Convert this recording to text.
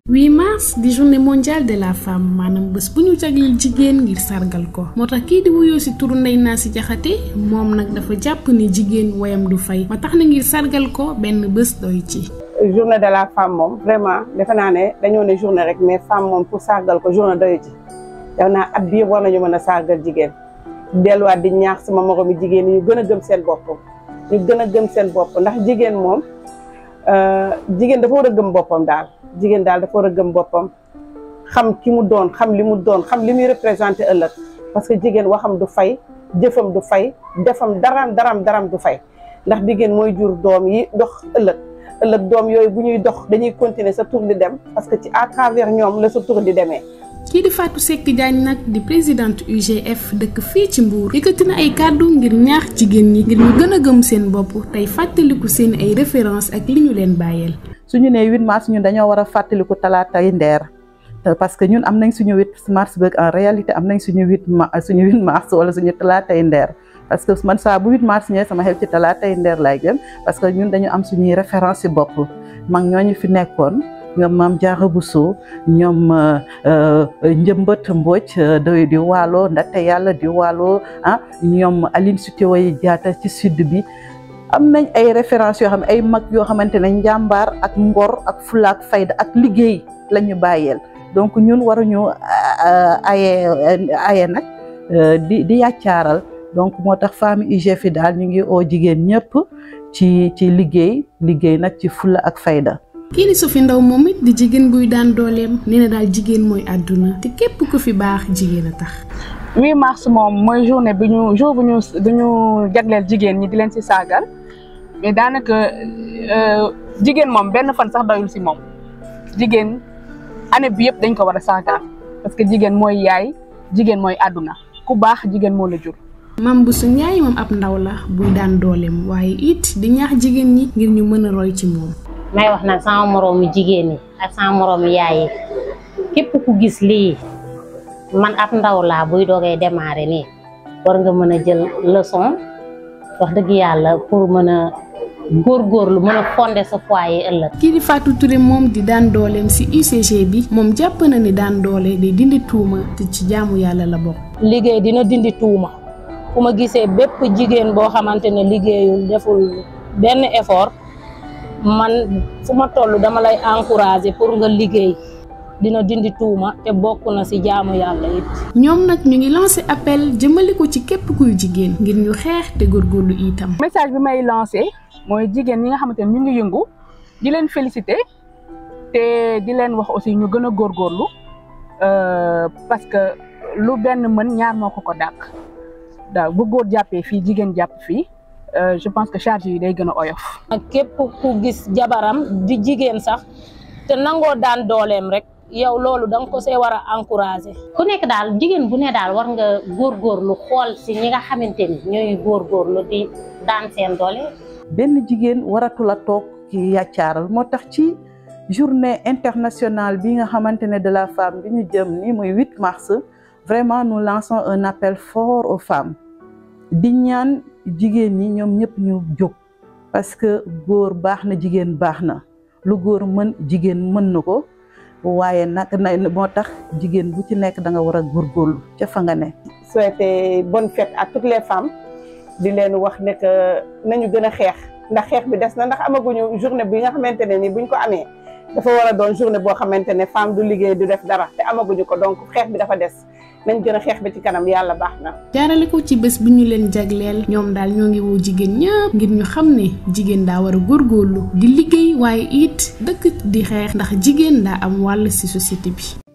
8 mars di journée mondiale de la femme maanaam bés bu ñu jagleel jigéen ngir sargal ko moo tax kii di wuyoo si turu Ndeye Nacy Diakhaté moom nag dafa jàpp ni jigéen woyam du fay ma tax na ngir sargal ko benn bés doy ci. journée de la femme moom vraiment defe naa ne dañoo ne journée rek mais femme moom pour sargal ko journée doy ci def naa at bii war nañu mën a sargal jigéen delluwaat di ñaax sama moromi jigéen ñi ñu gën a gëm seen bopp ñu gën a gëm seen bopp ndax jigéen moom jigéen dafa war a gëm boppam daal jigéen daal dafa war a gëm boppam xam ki mu doon xam li mu doon xam li muy représenté ëllëg parce que jigéen waxam du fay jëfam du fay defam daram daram daram du fay ndax jigéen mooy jur doom yi dox ëllëg ëllëg doom yooyu bu ñuy dox dañuy continuer sa tour di dem parce que ci à travers ñoom la sa tour di demee. kii di Fatou Seck Diagne nag di présidente UGF dëkk fii ci Mbour yëkkati na ay kàddu ngir ñaax jigéen ñi ngir ñu gën a gëm seen bopp tey fàttaliku seen ay référence ak li ñu leen bàyyeel. suñu nee 8 mars ñun dañoo war a fàttaliku talaatay ndeer parce que ñun am nañ suñu 8 mars bëgg en réalité am nañ suñu 8 mars suñu 8 mars wala suñu talaatay ndeer parce que man saa bu 8 mars ñëwee sama xel ci talaatay ndeer laay gën parce que ñun dañu am suñuy référence ci bopp mag ñooñu fi nekkoon ñoom maam Diarra Bousso ñoom Njëmbët Mbodj doy di waalo ndaxte yàlla di waalo ah ñoom Aline Sitoé Diatta ci sud bi am nañ ay références yoo xam ne ay mag yoo xamante ne njàmbaar ak ngor ak fulaak fayda ak liggéey la ñu bàyyeel donc ñun waruñu aye aye nag di di yàccaaral donc moo tax femme UGF yi daal ñu ngi oo jigéen ñëpp ci ci liggéey liggéey nag ci fula ak fayda kii di Sophie Ndaw moom it di jigéen buy daan dooleem nee na daal jigéen mooy àdduna te képp ku fi baax jigéen a tax 8 mars moom mooy journée bi ñu jour bu ñu bu ñu jagleel jigéen ñi di leen ci saagal mais daanaka jigéen moom benn fan sax doyul ci moom jigéen année bi yëpp dañ ko war a saagal parce que jigéen mooy yaay jigéen mooy àdduna ku baax jigéen moo la jur. Mame Bousso Ndiaye moom ab ndaw la buy daan dooleem waaye it di ñaax jigéen ñi ngir ñu mën a roy ci moom. may wax nag sama moroomu jigéen yi ak sama moroomu yaay yi képp ku gis lii man ab ndaw laa buy doogee démarrer nii war nga mën a jël leçon wax dëgg yàlla pour mën a góorgóorlu mën a fonder sa foyer ëllëg. kii di Fatou Touré moom di daan dooleem ci UCG bi moom jàpp na ni daan doole day dindi tuuma te ci jaamu yàlla la bokk. liggéey dina dindi tuuma ku ma gisee bépp jigéen boo xamante ne liggéeyul deful benn effort. man fu ma toll dama lay encourager pour nga liggéey dina dindi tuuma te bokk na ci jaamu yàlla it. ñoom nag ñu ngi lancé appel jëmale ko ci képp kuy jigéen ngir ñu xeex te góorgóorlu itam. message bi may lancé mooy jigéen ñi nga xamante ne ñu ngi yëngu di leen félicité te di leen wax aussi ñu gën a góorgóorlu parce que lu benn mën ñaar moo ko ko dàq daaw bu góor jàppee fii jigéen jàpp fii. je pense que charge yi day gën a oyof. ak képp ku gis jabaram di jigéen sax te nangoo daan dooleem rek yow loolu da nga ko see war a encourager. ku nekk daal jigéen bu ne daal war nga góorgóorlu xool si ñi nga xamante ni ñooy góorgóorlu di daan seen doole. benn jigéen waratul a toog ci yàccaaral moo tax ci journée internationale bi nga xamante ne de la femme bi ñu jëm ni muy 8 mars vraiment nous lançons un appel fort aux femmes di ñaan. jigéen ñi ñoom ñëpp ñu jóg parce que góor baax na jigéen baax na lu góor mën jigéen mën na ko waaye nag na moo tax jigéen bu ci nekk da nga war a góorgóorlu ca fa nga ne. souhaiter bonne fête à toutes les femmes di leen wax ne que nañu gën a xeex ndax xeex bi des na ndax amaguñu journée bi nga xamante ne ni buñ ko amee dafa war a doon journée boo xamante ne femme du liggéey du def dara te amaguñu ko donc xeex bi dafa des. nañ gën a xeex bi ci kanam yàlla baax na. jaarale ko ci bés bi ñu leen jagleel ñoom daal ñoo ngi woo jigéen ñëpp ngir ñu xam ne jigéen daa war a góorgóorlu di liggéey waaye it dëkk di xeex ndax jigéen daa am wàll ci société bi.